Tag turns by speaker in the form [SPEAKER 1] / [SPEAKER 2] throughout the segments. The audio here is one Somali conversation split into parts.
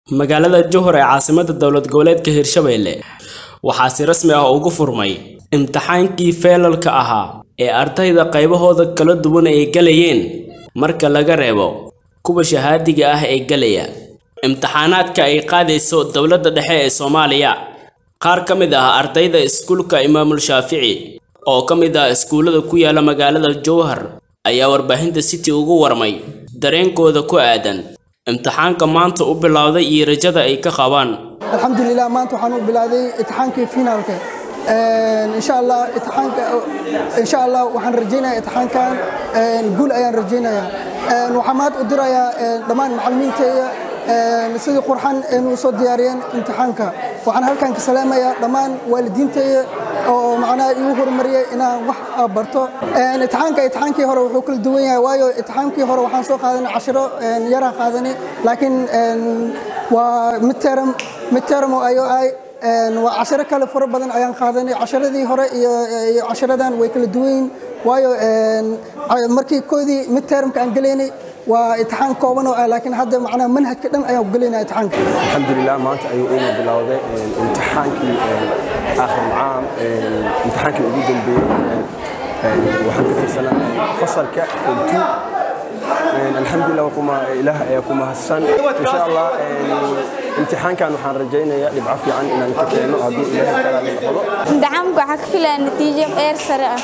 [SPEAKER 1] magaalada Johor ee caasimadda dowlad goboleedka Hirshabelle waxaa si rasmi ah ugu furmay imtixaankii feelalka ahaa ee ardayda qaybahooda kala duwan ay galayeen marka laga reebo kuwa shahaadiga ah ee galaya imtixaanaadka ay qaadayso dowladda dhexe ee Soomaaliya qaar ka mid ah ardayda iskuulka Imaamul Shaafici oo ka mid ah iskuulada ku yaala magaalada Jowhar ayaa warbaahinta City ugu warmay dareenkooda ku aadan imtixaanka maanta u bilowday iyo rajada ay ka qabaan
[SPEAKER 2] alxamdulilah maanta waxaan u bilowday imtixaankii finaalka insha allah imtixaanka insha allah waxaan rajaynayaa imtixaankan guul ayaan rajaynayaa waxaan mahad u dirayaa dhammaan macallimiinteeda sidii qurxan inuu soo diyaariyeen imtixaanka waxaan halkan ka salaamayaa dhammaan waalidiinteyda oo macnaha igu horumariyay inaan wax barto imtixaanka imtixaankii hore wuxuu kala duwan yahay waayo imtixaankii hore waxaan soo qaadanay cashiro yaraan qaadanay laakiin waa midterm midterm oo ayo ay waa cashiro kale fara badan ayaan qaadanay casharadii hore iyo casharadan way kala duwan yihiin waayo markii koodii midtermka aan gelaynay waa imtixaan kooban oo ah laakiin hadda macnaha manhajka dhan ayaan ku gelaynaa imtixaanka
[SPEAKER 3] alxamdulilah maanta ayuu ina bilowday imtixaankii aakhir caam imtixaankii ugu dambeeyey waxaan ka tirsanaa fasalka two alxamdulilah kuma ilaah ayaa ku mahadsan insha allah imtixaankan waxaan rajaynayaa dhibco fiican inaan ka keeno hadduu ilaahay kala noqdo
[SPEAKER 4] imtixaanku waxaa ka filaya natiijo heer sare ah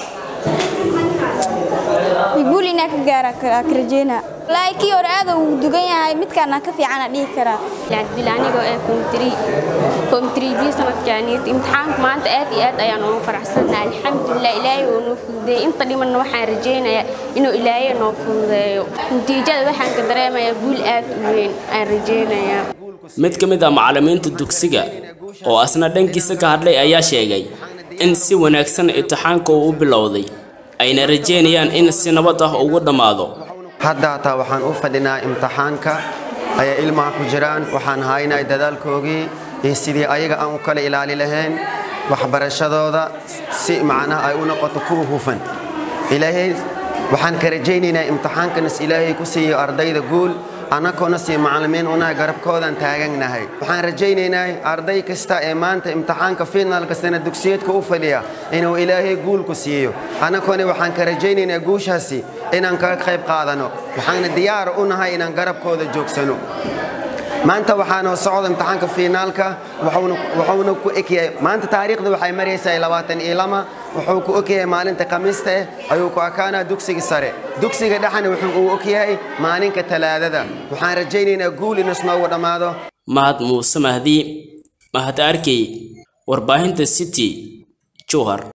[SPEAKER 4] guul inaa ka gaara ka rajeynaa wallaahi kii hore aad uu dugan yahay midkaana ka fiicana dhihi karaa
[SPEAKER 5] cabdil anigoo ee komtri komtrigi sanadkaaniit imtixaanka maanta aad iyo aad ayaan ugu faraxsannahay alxamdulilah ilaahay oo noo fududeeyey inta dhimanna waxaan rajaynayaa inuu ilaahay noo fududeeyo natiijada waxaan ka dareemayaa guul aad u weyn aan rajaynayaa
[SPEAKER 1] mid ka mid ah macallimiinta dugsiga oo asna dhankiisa ka hadlay ayaa sheegay in si wanaagsan imtixaanka uu u bilowday ayna rajeynayaan in si nabad ah ugu dhammaado
[SPEAKER 6] hadda hataa waxaan u fadhinaa imtixaanka ayay ilmaha ku jiraan waxaan haynay dadaalkoogii iyo sidii ayaga aan u kala ilaali lahayn waxbarashadooda si macnaha ay u noqoto kuwa hufan ilaahay waxaan ka rajaynaynaa imtixaankanas ilaahay ku siiyo ardayda guul annagoona sii macallimiin unahay garabkoodaan taaganahay waxaan rajaynaynaa arday kasta ee maanta imtixaanka finaalka sana dugsiyeedka u fadhiya inuu ilaahay guul ku siiyo annagoona waxaan ka rajaynaynaa guushaasi inaan kaga qayb qaadano waxaana diyaar u nahay inaan garabkooda joogsano maanta waxaanoo socda imtixaanka fiinaalka wuxuuna ku ekyahay maanta taariikhda waxay maraysaa labaatan iyo lama wuxuu ku ogyahay maalinta khamiista eh ayuu ku akaanaa dugsiga sare dugsiga dhexna wuxuu uu ogyahay maalinka talaadada waxaan rajaynaynaa guul inas noogu dhammaado
[SPEAKER 1] mahad muuse mahdi mahad arkey warbaahinta city jowhar